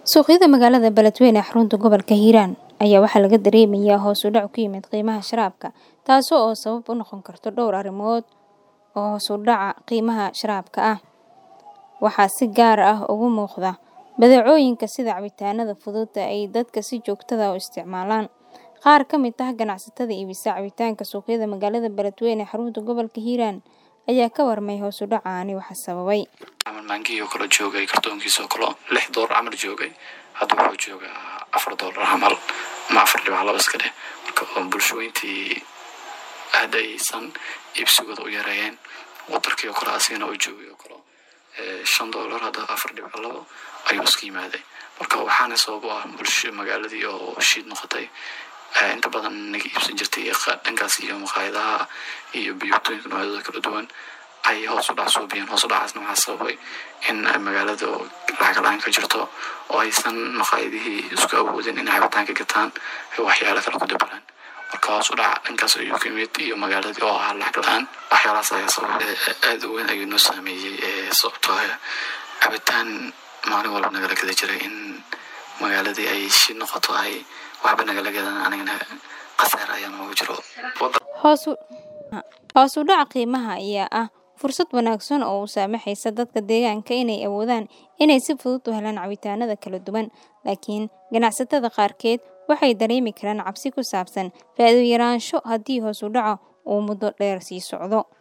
Suuqyada magaalada Beledweyne ee xarunta gobolka Hiiraan ayaa waxaa laga dareemayaa hoos u dhac ku yimid qiimaha sharaabka, taas oo sabab u noqon karta dhowr arrimood oo hoos u dhaca qiimaha sharaabka ah. Waxaa si gaar ah uga muuqda badeecooyinka sida cabitaanada fudud ee ay dadka si joogto ah u isticmaalaan. Qaar ka mid ah ganacsatada iibisa cabitaanka suuqyada magaalada Beledweyne ee xarunta gobolka Hiiraan ayaa ka warmay hoos u dhacaani waxa sababay. camal maangihii oo kale joogay kartoonkiisa oo kale lix doolar camal joogay hadda wuxuu joogaa afar doolar camal ama afar dhibac laba iska dheh marka oo bulshooyintii hadda aysan iibsigooda u yareeyeen wadarkii oo kale asigana uu joogay oo kale ee, shan doolar hadda afar dhibac labo ayuu iska yimaaday marka waxaana sabab u ah bulsho magaaladii oo shiid noqotay ee, inta badan naga iibsan jirtay qa- dhankaas iyo maqaayadaha iyo biyotooyinka noocyadooda kala duwan ay hoos u dhac suubiyeen hoos u dhacaasna waxaa sababay in magaalada oo lacag la-aan ka jirto oo aysan maqaayadihii isku awoodin inay cabitaanka gataan ay waxyaalo kale ku dabalaan marka hoos u dhaca dhankaas ayuu ka yimid iyo magaaladii oo ah lacag la-aan waxyaalahaas ayaa sababay Ee, aad u weyn ayuu noo saameeyey ee, sababtoo ah cabitaan maalin walba nagala gada jiray in magaaladii ay shi noqoto ay waxba nagala gadan anigana khasaar ayaa noogu jiro Wada- Hoos u hoos u dhaca qiimaha ayaa ah fursad wanaagsan oo u saamaxaysa dadka deegaanka inay awoodaan inay si fudud u helaan cabitaanada kala duwan. Laakiin ganacsatada qaarkeed waxay dareemi karaan cabsi ku saabsan faa'iido yaraansho haddii hoos u dhaca uu muddo dheer sii socdo.